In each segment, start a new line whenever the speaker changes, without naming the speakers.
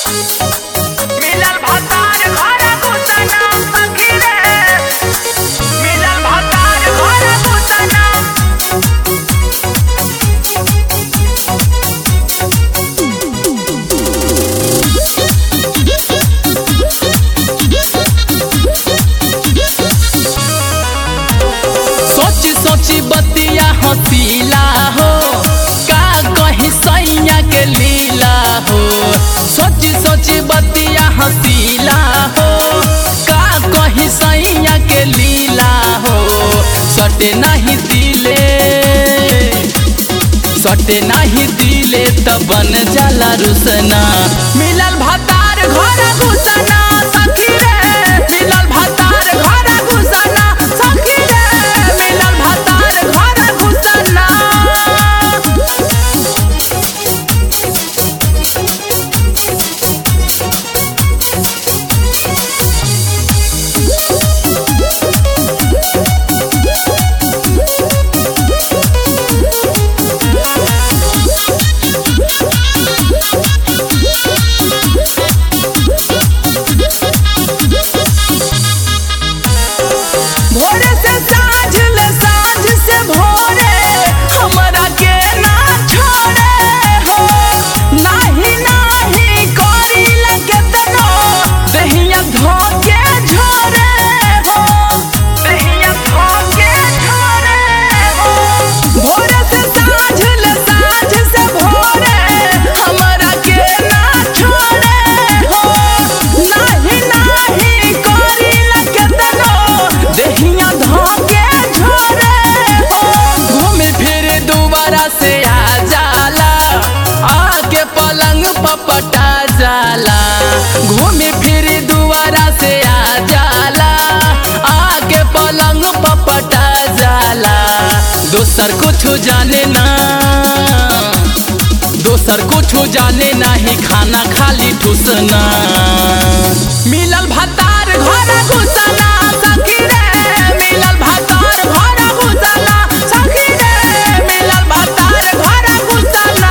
मिलल भतार घर घुसना सखी रे मिलल भतार घर घुसना
सोची सोची बतिया हसीला हो का कही सैया के लीला हो सोची सोची बतिया हसीला हो का कही सैया के लीला हो सटे नहीं दिले सटे नहीं दिले त बन जाला रुसना मिलल भतार घर घुसना सखी रे मिलल भतार घर घुसना सखी रे मिलल भतार घर घुसना भोरे से साँझ ले साँझ से भोरे हमरा के ना छोड़े हो नाही नाही करी लगे तनो दहिया धोके झोरे हो
दहिया धोके छोड़े हो
भोरे से साँझ ले साँझ से भोरे हमरा के ना छोड़े हो नाही नाही करी लगे तनो दहिया धोके झोरे हो घूमे फिरे दोबारा से आ जाला आके पलंग पपटा जाला घूमे फिरे दोबारा से आ जाला आके पलंग पपटा जाला दोसर कुछ जाने ना दोसर कुछ जाने नाही खाना खाली ठुसना मिलल भतार घर घुसना सखी रे मिलल भतार घर घुसना सखी रे मिलल भतार घर घुसना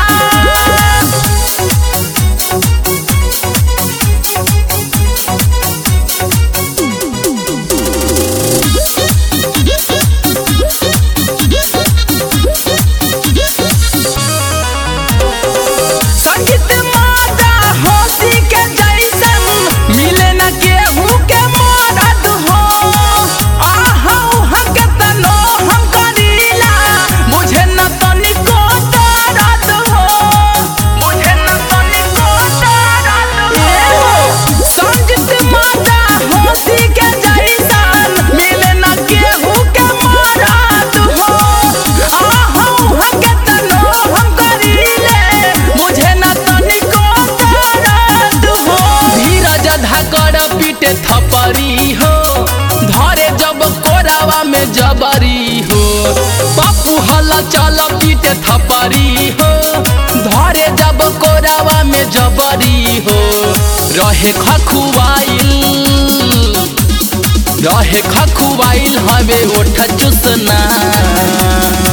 संगीत माता होशी के जैसन मिले न केहू के मदद हो आहू हम के तनो हम करीला मुझे न तनिको दर्द हो
मुझे न तनिको दर्द हो
संगीत माता होशी के जैसन मिले न केहू के मदद हो आहू हम के तनो हम करीले मुझे न तनिको दर्द हो धीरज धाकर पीटे थपरी हो धरे जब कोरावा में जबरी हो पप्पू हल चल पीटे थपरी हो धरे जब कोरावा में जबरी हो रहे खखुआइल रहे खखुआइल हवे ओठ चुसना